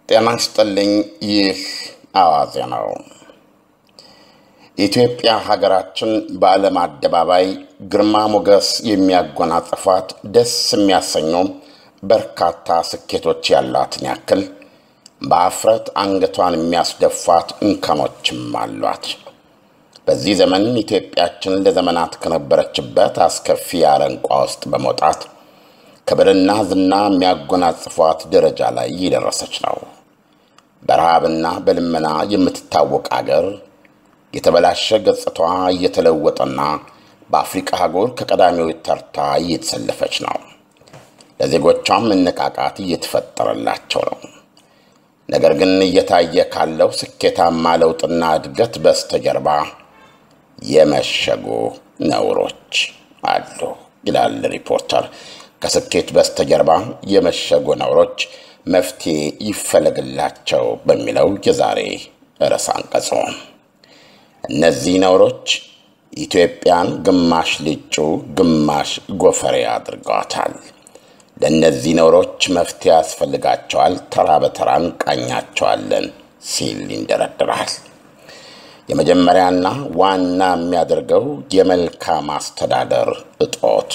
ጤና ይስጥልኝ። ይህ አዋዜ ነው። ኢትዮጵያ ሀገራችን በዓለም አደባባይ ግርማ ሞገስ የሚያጎናጽፏት ደስ የሚያሰኙ በርካታ ስኬቶች ያሏትን ያክል በአፍረት አንገቷን የሚያስደፏት እንከኖችም አሏት። በዚህ ዘመን ኢትዮጵያችን ለዘመናት ከነበረችበት አስከፊ አረንቋ ውስጥ በመውጣት ክብርና ዝና የሚያጎናጽፏት ደረጃ ላይ እየደረሰች ነው። በረሃብና በልመና የምትታወቅ አገር የተበላሸ ገጽታዋ እየተለወጠና በአፍሪቃ አህጉር ከቀዳሚዎች ተርታ እየተሰለፈች ነው። ለዜጎቿም መነቃቃት እየተፈጠረላቸው ነው። ነገር ግን እየታየ ካለው ስኬታማ ለውጥና እድገት በስተጀርባ የመሸጉ ነውሮች አሉ ይላል ሪፖርተር። ከስኬት በስተጀርባ የመሸጉ ነውሮች መፍትሄ ይፈለግላቸው በሚለው የዛሬ ርዕሰ አንቀጹ እነዚህ ነውሮች ኢትዮጵያን ግማሽ ልጩ ግማሽ ጎፈሬ አድርገዋታል። ለእነዚህ ነውሮች መፍትሄ ያስፈልጋቸዋል፣ ተራ በተራ እንቃኛቸዋለን ሲል ይንደረድራል። የመጀመሪያና ዋና የሚያደርገው የመልካም አስተዳደር እጦት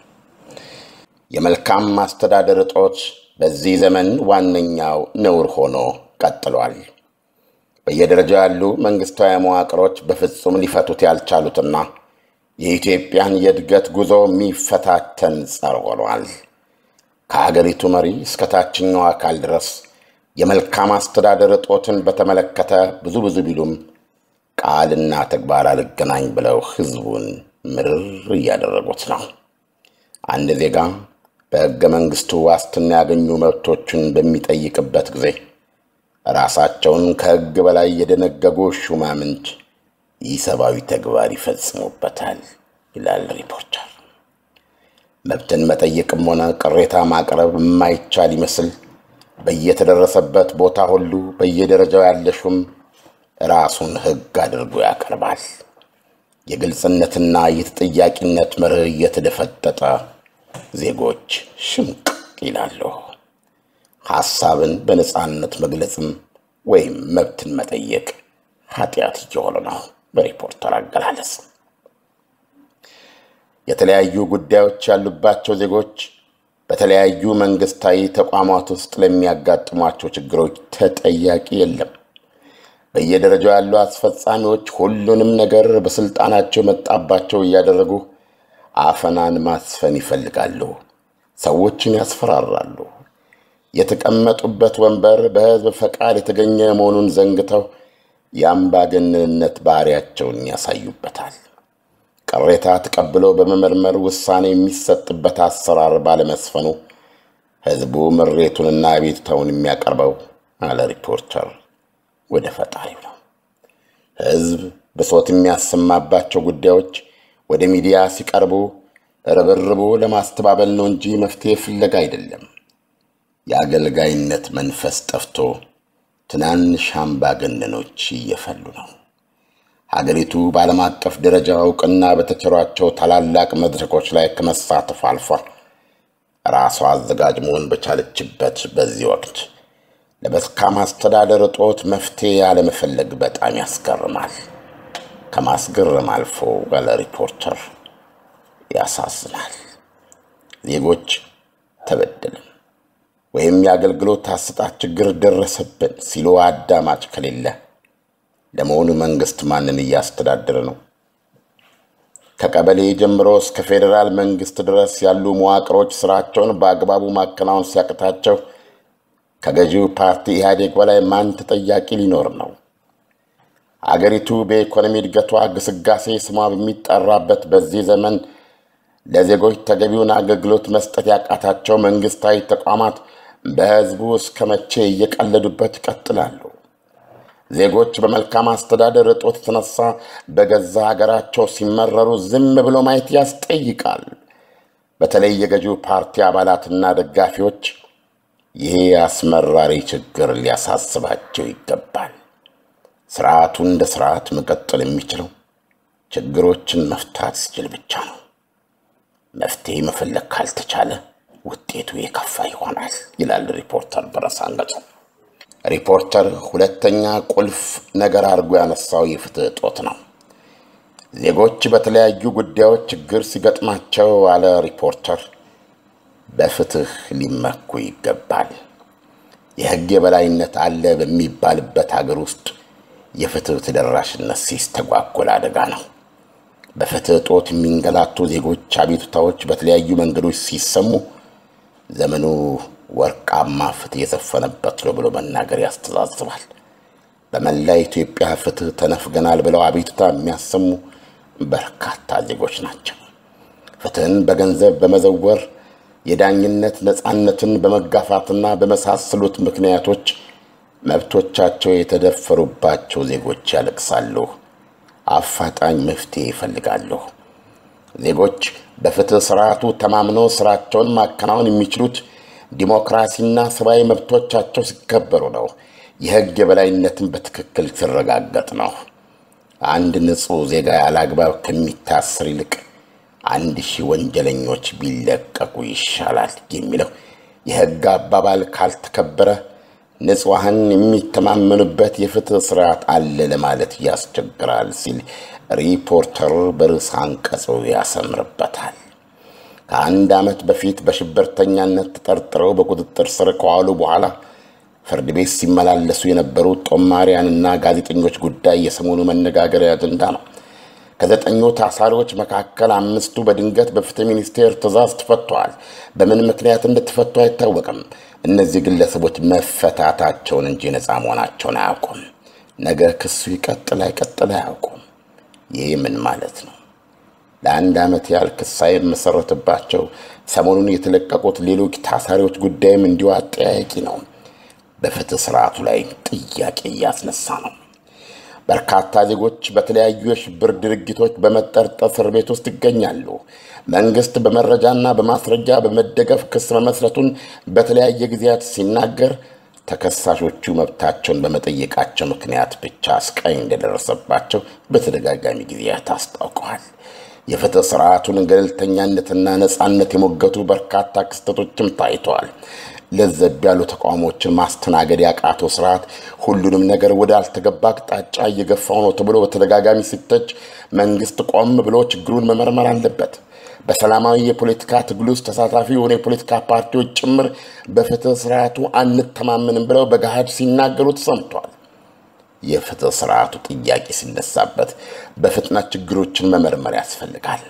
የመልካም ማስተዳደር እጦት በዚህ ዘመን ዋነኛው ነውር ሆኖ ቀጥሏል። በየደረጃው ያሉ መንግስታዊ መዋቅሮች በፍጹም ሊፈቱት ያልቻሉትና የኢትዮጵያን የእድገት ጉዞ የሚፈታተን ጸር ሆኗል። ከሀገሪቱ መሪ እስከ ታችኛው አካል ድረስ የመልካም አስተዳደር እጦትን በተመለከተ ብዙ ብዙ ቢሉም ቃልና ተግባር አልገናኝ ብለው ህዝቡን ምርር እያደረጉት ነው። አንድ ዜጋ በሕገ መንግሥቱ ዋስትና ያገኙ መብቶቹን በሚጠይቅበት ጊዜ ራሳቸውን ከሕግ በላይ የደነገጉ ሹማምንት ኢሰብአዊ ተግባር ይፈጽሙበታል ይላል ሪፖርተር። መብትን መጠየቅም ሆነ ቅሬታ ማቅረብ የማይቻል ይመስል በየተደረሰበት ቦታ ሁሉ በየደረጃው ያለ ሹም ራሱን ሕግ አድርጎ ያቀርባል። የግልጽነትና የተጠያቂነት መርህ እየተደፈጠጠ ዜጎች ሽምቅ ይላሉ። ሐሳብን በነፃነት መግለጽም ወይም መብትን መጠየቅ ኃጢአት እየሆነ ነው። በሪፖርተር አገላለጽ የተለያዩ ጉዳዮች ያሉባቸው ዜጎች በተለያዩ መንግስታዊ ተቋማት ውስጥ ለሚያጋጥሟቸው ችግሮች ተጠያቂ የለም። በየደረጃው ያሉ አስፈጻሚዎች ሁሉንም ነገር በስልጣናቸው የመጣባቸው እያደረጉ አፈናን ማስፈን ይፈልጋሉ። ሰዎችን ያስፈራራሉ። የተቀመጡበት ወንበር በሕዝብ ፈቃድ የተገኘ መሆኑን ዘንግተው የአምባገነንነት ባህሪያቸውን ያሳዩበታል። ቅሬታ ተቀብሎ በመመርመር ውሳኔ የሚሰጥበት አሰራር ባለመስፈኑ ሕዝቡ ምሬቱንና ቤቱታውን የሚያቀርበው አለ ሪፖርተር ወደ ፈጣሪው ነው። ሕዝብ ብሶት የሚያሰማባቸው ጉዳዮች ወደ ሚዲያ ሲቀርቡ ርብርቡ ለማስተባበል ነው እንጂ መፍትሄ ፍለጋ አይደለም። የአገልጋይነት መንፈስ ጠፍቶ ትናንሽ አምባገነኖች እየፈሉ ነው። ሀገሪቱ በዓለም አቀፍ ደረጃ እውቅና በተቸሯቸው ታላላቅ መድረኮች ላይ ከመሳተፍ አልፏ ራሷ አዘጋጅ መሆን በቻለችበት በዚህ ወቅት ለመልካም አስተዳደር እጦት መፍትሄ ያለመፈለግ በጣም ያስገርማል። ከማስገረም አልፎ ያለ ሪፖርተር ያሳዝናል። ዜጎች ተበደልን ወይም የአገልግሎት አሰጣጥ ችግር ደረሰብን ሲሉ አዳማጭ ከሌለ ለመሆኑ መንግስት ማንን እያስተዳደረ ነው? ከቀበሌ ጀምሮ እስከ ፌዴራል መንግስት ድረስ ያሉ መዋቅሮች ስራቸውን በአግባቡ ማከናወን ሲያቅታቸው ከገዢው ፓርቲ ኢህአዴግ በላይ ማን ተጠያቂ ሊኖር ነው? አገሪቱ በኢኮኖሚ እድገቷ ግስጋሴ ስሟ በሚጠራበት በዚህ ዘመን ለዜጎች ተገቢውን አገልግሎት መስጠት ያቃታቸው መንግስታዊ ተቋማት በህዝቡ እስከ መቼ እየቀለዱበት ይቀጥላሉ? ዜጎች በመልካም አስተዳደር እጦት የተነሳ በገዛ ሀገራቸው ሲመረሩ ዝም ብሎ ማየት ያስጠይቃል። በተለይ የገዢው ፓርቲ አባላትና ደጋፊዎች ይሄ አስመራሪ ችግር ሊያሳስባቸው ይገባል። ስርዓቱ እንደ ስርዓት መቀጠል የሚችለው ችግሮችን መፍታት ሲችል ብቻ ነው። መፍትሄ መፈለግ ካልተቻለ ውጤቱ የከፋ ይሆናል ይላል ሪፖርተር በርዕሰ አንቀጹ። ሪፖርተር ሁለተኛ ቁልፍ ነገር አድርጎ ያነሳው የፍትህ እጦት ነው። ዜጎች በተለያዩ ጉዳዮች ችግር ሲገጥማቸው አለ ሪፖርተር በፍትህ ሊመኩ ይገባል። የሕግ የበላይነት አለ በሚባልበት ሀገር ውስጥ የፍትህ ተደራሽነት ሲስተጓጎል አደጋ ነው። በፍትህ እጦት የሚንገላቱ ዜጎች አቤቱታዎች በተለያዩ መንገዶች ሲሰሙ ዘመኑ ወርቃማ ፍትህ የሰፈነበት ነው ብሎ መናገር ያስተዛዝባል። በመላ ኢትዮጵያ ፍትህ ተነፍገናል ብለው አቤቱታ የሚያሰሙ በርካታ ዜጎች ናቸው። ፍትህን በገንዘብ በመዘወር የዳኝነት ነፃነትን በመጋፋትና በመሳሰሉት ምክንያቶች መብቶቻቸው የተደፈሩባቸው ዜጎች ያለቅሳሉ። አፋጣኝ መፍትሄ ይፈልጋሉ። ዜጎች በፍትህ ስርዓቱ ተማምነው ስራቸውን ማከናወን የሚችሉት ዲሞክራሲና ሰብአዊ መብቶቻቸው ሲከበሩ ነው። የህግ የበላይነትን በትክክል ሲረጋገጥ ነው። አንድ ንጹሕ ዜጋ ያለአግባብ ከሚታሰር ይልቅ አንድ ሺህ ወንጀለኞች ቢለቀቁ ይሻላል የሚለው የህግ አባባል ካልተከበረ ንጹሐን የሚተማመኑበት የፍትህ ስርዓት አለ ለማለት ያስቸግራል ሲል ሪፖርተር በርዕሰ አንቀጹ ያሰምርበታል። ከአንድ ዓመት በፊት በሽብርተኛነት ተጠርጥረው በቁጥጥር ስር ከዋሉ በኋላ ፍርድ ቤት ሲመላለሱ የነበሩ ጦማሪያንና ጋዜጠኞች ጉዳይ የሰሞኑ መነጋገሪያ አጀንዳ ነው። ከዘጠኙ ታሳሪዎች መካከል አምስቱ በድንገት በፍትህ ሚኒስቴር ትዕዛዝ ተፈተዋል። በምን ምክንያት እንደተፈቱ አይታወቅም። እነዚህ ግለሰቦች መፈታታቸውን እንጂ ነፃ መሆናቸውን አያውቁም። ነገ ክሱ ይቀጥል አይቀጥል አያውቁም። ይህ ምን ማለት ነው? ለአንድ ዓመት ያህል ክስ ሳይመሰረትባቸው ሰሞኑን የተለቀቁት ሌሎች ታሳሪዎች ጉዳይም እንዲሁ አጠያያቂ ነው። በፍትህ ስርዓቱ ላይ ጥያቄ እያስነሳ ነው። በርካታ ዜጎች በተለያዩ የሽብር ድርጊቶች በመጠርጠር እስር ቤት ውስጥ ይገኛሉ። መንግስት በመረጃና በማስረጃ በመደገፍ ክስ መመስረቱን በተለያየ ጊዜያት ሲናገር ተከሳሾቹ መብታቸውን በመጠየቃቸው ምክንያት ብቻ ስቃይ እንደደረሰባቸው በተደጋጋሚ ጊዜያት አስታውቀዋል። የፍትህ ስርዓቱን ገለልተኛነትና ነፃነት የሞገቱ በርካታ ክስተቶችም ታይተዋል። ለዘብ ያሉ ተቃውሞችን ማስተናገድ ያቃተው ስርዓት ሁሉንም ነገር ወደ አልተገባ አቅጣጫ እየገፋው ነው ተብሎ በተደጋጋሚ ሲተች መንግስት ቆም ብሎ ችግሩን መመርመር አለበት። በሰላማዊ የፖለቲካ ትግል ውስጥ ተሳታፊ የሆኑ የፖለቲካ ፓርቲዎች ጭምር በፍትህ ስርዓቱ አንተማመንም ብለው በገሃድ ሲናገሩ ተሰምቷል። የፍትህ ስርዓቱ ጥያቄ ሲነሳበት በፍጥነት ችግሮችን መመርመር ያስፈልጋል።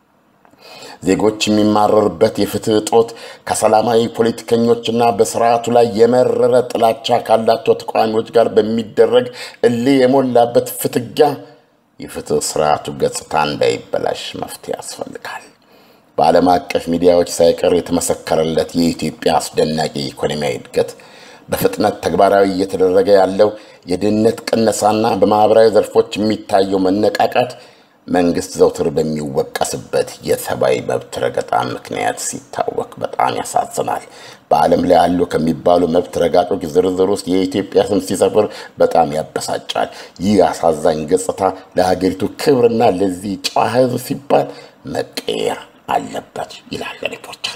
ዜጎች የሚማረሩበት የፍትህ እጦት ከሰላማዊ ፖለቲከኞችና በስርዓቱ ላይ የመረረ ጥላቻ ካላቸው ተቃዋሚዎች ጋር በሚደረግ እልህ የሞላበት ፍትጊያ የፍትህ ስርዓቱ ገጽታ እንዳይበላሽ መፍትሄ ያስፈልጋል። በዓለም አቀፍ ሚዲያዎች ሳይቀር የተመሰከረለት የኢትዮጵያ አስደናቂ ኢኮኖሚያዊ እድገት፣ በፍጥነት ተግባራዊ እየተደረገ ያለው የድህነት ቅነሳና በማኅበራዊ ዘርፎች የሚታየው መነቃቃት መንግስት ዘውትር በሚወቀስበት የሰብአዊ መብት ረገጣ ምክንያት ሲታወቅ በጣም ያሳዝናል። በዓለም ላይ አሉ ከሚባሉ መብት ረጋጮች ዝርዝር ውስጥ የኢትዮጵያ ስም ሲሰፍር በጣም ያበሳጫል። ይህ አሳዛኝ ገጽታ ለሀገሪቱ ክብርና ለዚህ ጨዋ ሕዝብ ሲባል መቀየር አለበት ይላል ሪፖርተር።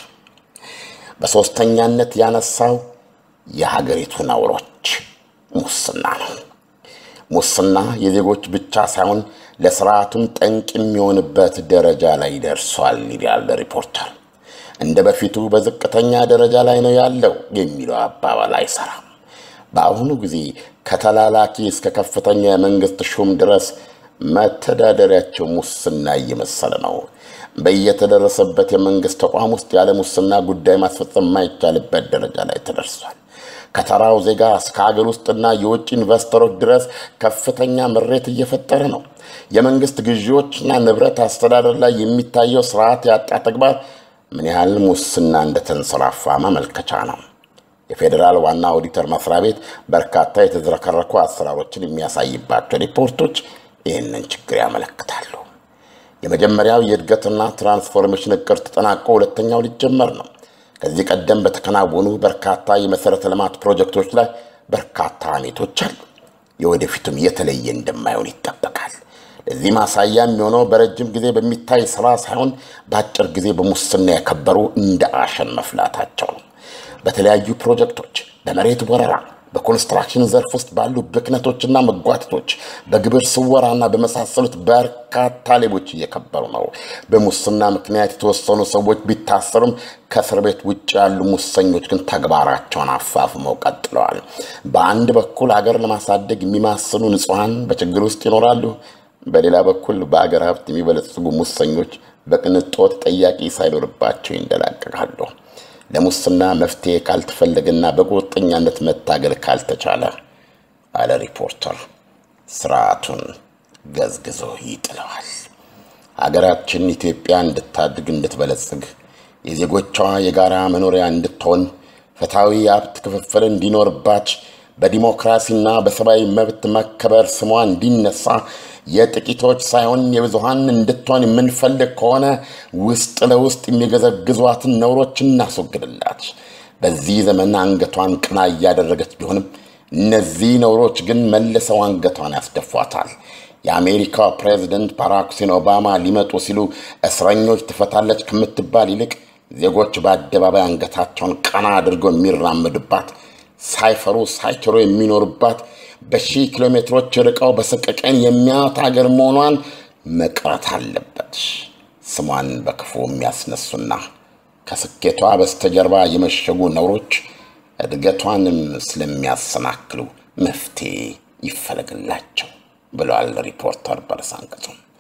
በሦስተኛነት ያነሳው የሀገሪቱ ነውሮች ሙስና ነው። ሙስና የዜጎች ብቻ ሳይሆን ለስርዓቱም ጠንቅ የሚሆንበት ደረጃ ላይ ደርሷል ይላል ሪፖርተር። እንደ በፊቱ በዝቅተኛ ደረጃ ላይ ነው ያለው የሚለው አባባል አይሰራም። በአሁኑ ጊዜ ከተላላኪ እስከ ከፍተኛ የመንግስት ሹም ድረስ መተዳደሪያቸው ሙስና እየመሰለ ነው። በየተደረሰበት የመንግስት ተቋም ውስጥ ያለ ሙስና ጉዳይ ማስፈጸም የማይቻልበት ደረጃ ላይ ተደርሷል። ከተራው ዜጋ እስከ ሀገር ውስጥና የውጭ ኢንቨስተሮች ድረስ ከፍተኛ ምሬት እየፈጠረ ነው። የመንግስት ግዢዎችና ንብረት አስተዳደር ላይ የሚታየው ስርዓት ያጣ ተግባር ምን ያህል ሙስና እንደተንሰራፋ ማመልከቻ ነው። የፌዴራል ዋና ኦዲተር መስሪያ ቤት በርካታ የተዝረከረኩ አሰራሮችን የሚያሳይባቸው ሪፖርቶች ይህንን ችግር ያመለክታሉ። የመጀመሪያው የእድገትና ትራንስፎርሜሽን እቅድ ተጠናቆ ሁለተኛው ሊጀመር ነው። ከዚህ ቀደም በተከናወኑ በርካታ የመሠረተ ልማት ፕሮጀክቶች ላይ በርካታ አሜቶች አሉ። የወደፊቱም የተለየ እንደማይሆን ይጠበቃል። ለዚህ ማሳያ የሚሆነው በረጅም ጊዜ በሚታይ ስራ ሳይሆን በአጭር ጊዜ በሙስና የከበሩ እንደ አሸን መፍላታቸው ነው። በተለያዩ ፕሮጀክቶች፣ በመሬት ወረራ፣ በኮንስትራክሽን ዘርፍ ውስጥ ባሉ ብክነቶችና መጓተቶች፣ በግብር ስወራና በመሳሰሉት በርካታ ሌቦች እየከበሩ ነው። በሙስና ምክንያት የተወሰኑ ሰዎች ቢታሰሩም ከእስር ቤት ውጭ ያሉ ሙሰኞች ግን ተግባራቸውን አፋፍመው ቀጥለዋል። በአንድ በኩል አገር ለማሳደግ የሚማስኑ ንጹሐን በችግር ውስጥ ይኖራሉ። በሌላ በኩል በአገር ሀብት የሚበለጽጉ ሙሰኞች በቅንጦት ጠያቂ ሳይኖርባቸው ይንደላቀቃሉ። ለሙስና መፍትሄ ካልተፈለገና በቁርጠኛነት መታገል ካልተቻለ አለ ሪፖርተር፣ ስርዓቱን ገዝግዞ ይጥለዋል። ሀገራችን ኢትዮጵያ እንድታድግ እንድትበለጽግ፣ የዜጎቿ የጋራ መኖሪያ እንድትሆን፣ ፍትሐዊ የሀብት ክፍፍል እንዲኖርባት፣ በዲሞክራሲና በሰብአዊ መብት መከበር ስሟ እንዲነሳ የጥቂቶች ሳይሆን የብዙሃን እንድትሆን የምንፈልግ ከሆነ ውስጥ ለውስጥ የሚገዘግዟትን ነውሮች እናስወግድላት። በዚህ ዘመን አንገቷን ቀና እያደረገች ቢሆንም እነዚህ ነውሮች ግን መልሰው አንገቷን ያስደፏታል። የአሜሪካው ፕሬዚደንት ባራክ ሁሴን ኦባማ ሊመጡ ሲሉ እስረኞች ትፈታለች ከምትባል ይልቅ ዜጎች በአደባባይ አንገታቸውን ቀና አድርገው የሚራመዱባት ሳይፈሩ ሳይችሩ የሚኖሩባት በሺህ ኪሎ ሜትሮች ርቀው በሰቀቀን የሚያዩት ሀገር መሆኗን መቅረት አለበት። ስሟን በክፉ የሚያስነሱና ከስኬቷ በስተጀርባ የመሸጉ ነውሮች እድገቷንም ስለሚያሰናክሉ መፍትሄ ይፈለግላቸው ብለዋል ሪፖርተር በርዕሰ አንቀጹ።